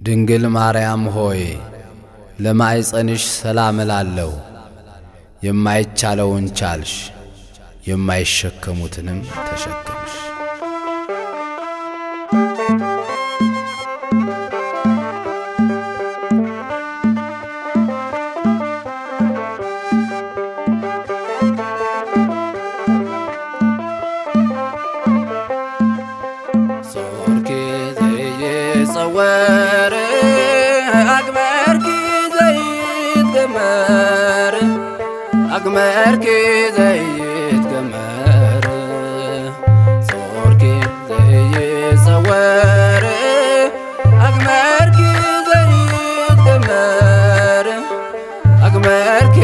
ድንግል ማርያም ሆይ ለማዕፀንሽ ሰላም እላለሁ። የማይቻለውን ቻልሽ፣ የማይሸከሙትንም ተሸከምሽ። ጾርኪ ዘይጸወር አግመርኪ ዘይትገመር አግመርኪ ዘይትገመር ጾርኪ ዘይጸወር አግመርኪ ዘይትገመር አግመርኪ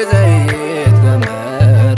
ዘይትገመር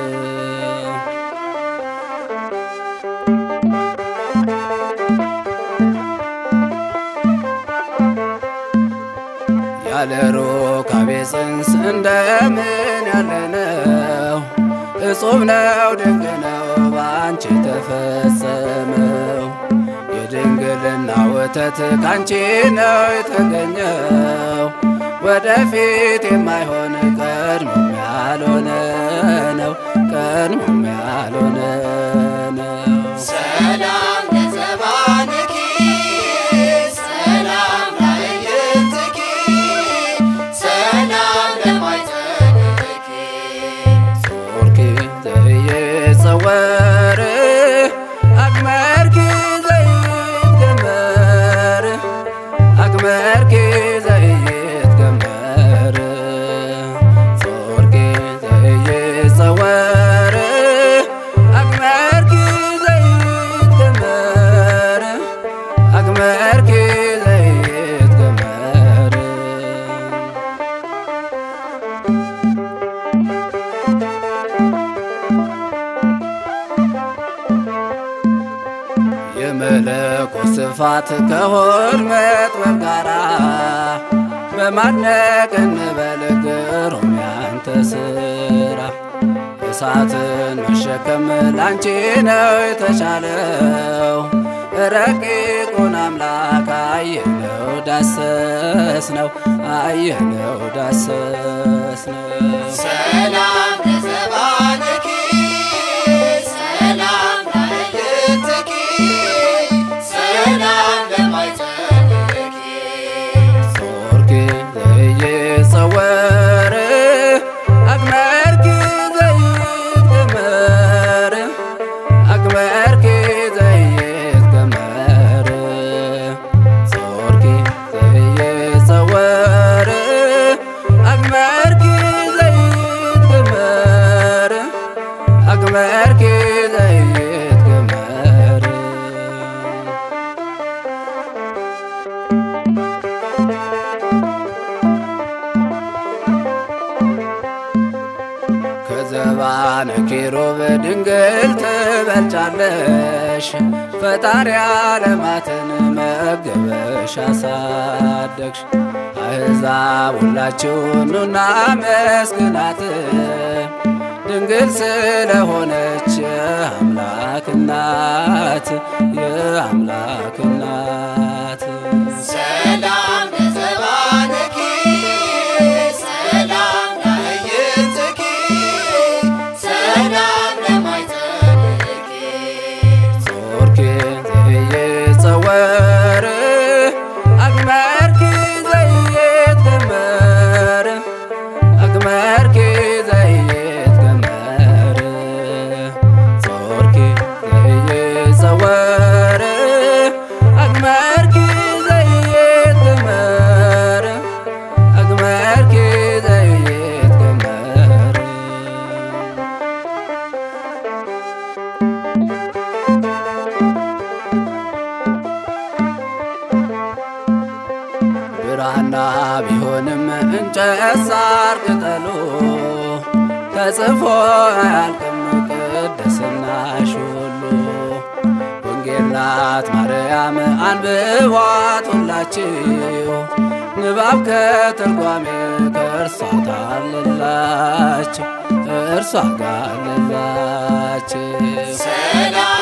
ያለ ሩካቤ ጽንስ እንደምን ያለ ነው? እጹብ ነው ድንቅ ነው በአንቺ የተፈጸመው። የድንግልና ወተት ካንቺ ነው የተገኘው። ወደፊት የማይሆን ቀድሞም ያልሆነ ነው፣ ቀድሞም ያልሆነ ነው። ሰላም ለዘባንኪ ሰላም ላዕይንትኪ ሰላም ለማኅፀንኪ ጾርኪ ዘይጸወር አግመርኪ ዘይትገመር አግመርኪ ዘይትገመር ጾርኪ ዘይጸወር አግመርኪ ዘይትገመር አግመርኪ ዘይትገመር የመለኮት ስፋት ከሆድ መጥበብ ጋራ በማድነቅ እንበል ግሩም ያንተ ስራ። እሳትን መሸከም ላንቺ ነው የተቻለው። ረቂቁን አምላክ አየነው ዳሰስ ነው አየነው ዳሰስ ነው። ሰላም ለዘባንኪ ሰላም ላዕይንትኪ ሰላም ለማኅፀንኪ ጾርኪ ዘይጸወር አግመርኪ ዘይትገመር አግመርኪ ዘይትገመር ጾርኪ ዘይጸወር አግመርኪ ዘይትገመር አግመርኪ ዘይትገመር ከዘባነ ኪሩብ ድንግል ትበልጫለሽ፣ ፈጣሪ ዓለማትን መገበሽ አሳደግሽ። አሕዛብ ሁላችሁ ኑና መስግናት ድንግል ስለሆነች የአምላክ እናት የአምላክ እናት ሰላም ለዘባንኪ ሰላም ላዕይንትኪ ሰላም ለማኅፀንኪ ጾርኪ ዘይጸወር አግመርኪ ዘይትገመር አግመርኪ ዘይትገመር ጾርኪ ዘይጸወር አግመርኪ ዘይትገመር አግመርኪ ዘይትገመር ብራና ቢሆንም እንጨት ሳር ቅጠሉ ተጽፎ አያልቅም ቅድስናሽ ሁሉ። ወንጌል ናት ማርያም አንብቧት ሁላችሁ ንባብ ከትርጓሜ ከእርሷ ጋለላችሁ እርሷ ጋለላችሁ ሰላም